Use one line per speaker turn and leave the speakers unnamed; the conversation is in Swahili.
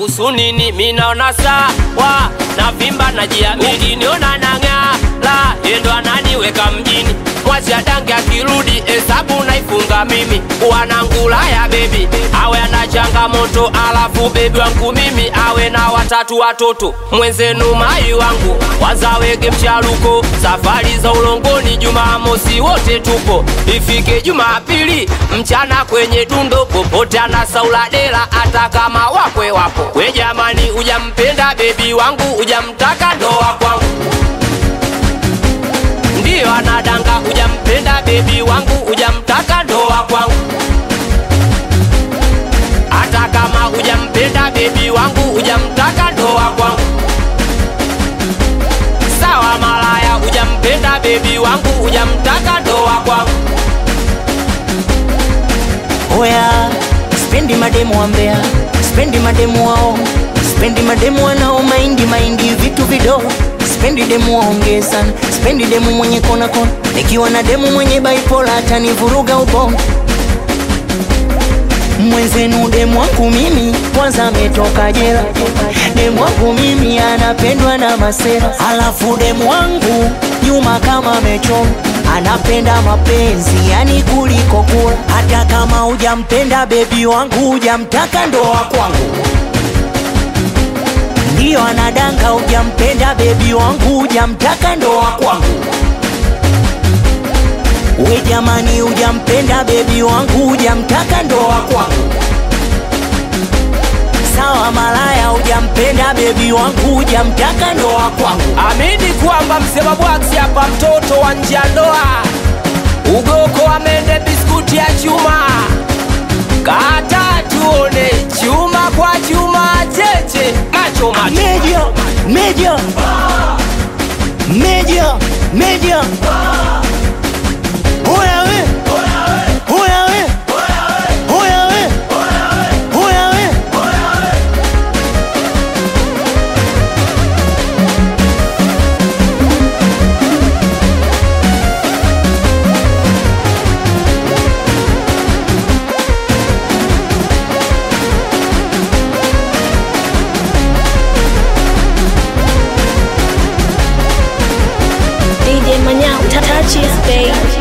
kuhusu nini? Mi naona sawa na vimba na jiamini, niona nang'aa la yendo ananiweka mjini mwacha dange akirudi hesabu naifunga mimi wanangula ya bebi awe ana changamoto alafu bebi wangu mimi awe na watatu watoto mwenzenu mai wangu wazawege mchaluko safari za ulongoni jumamosi wote tupo ifike jumapili mchana kwenye dundo popote anasaula dela hata kama wakwe wapo we jamani ujampenda bebi wangu ujamtaka ndoa kwangu ndiyo anadanga ujampenda bebi wangu ujamtaka ndoa kwangu hata kama ujampenda bebi wangu ujamtaka ndoa kwangu sawa malaya ujampenda bebi wangu ujamtaka ndoa kwangu
Oya, spendi mademu wa Mbeya, spendi mademu wao, spendi mademu wanao maindi maindi vitu vidogo, spendi demu waongee sana, spendi demu mwenye kona kona, nikiwa na demu mwenye bipolar atanivuruga ubongo. Mwenzenu demu wangu mimi kwanza ametoka jela, demu wangu mimi anapendwa na masera, alafu demu wangu nyuma kama amechoma anapenda mapenzi yani kuliko kula. Hata kama hujampenda bebi wangu, hujamtaka ndoa kwangu, ndiyo anadanga. Hujampenda bebi wangu, hujamtaka ndoa kwangu. We jamani, hujampenda bebi wangu, hujamtaka ndoa kwangu. Sawa malaya, hujampenda bebi wangu, hujamtaka ndoa kwangu.
amini kwamba msema bwaksi hapa mtoto wa nje ya ndoa ugoko amende biskuti ya chuma kata tuone chuma kwa chuma cheche macho macho
Media, media, media, media. Oya we, oya we, oya we, oya we.
DJ Manyao, touch his babe.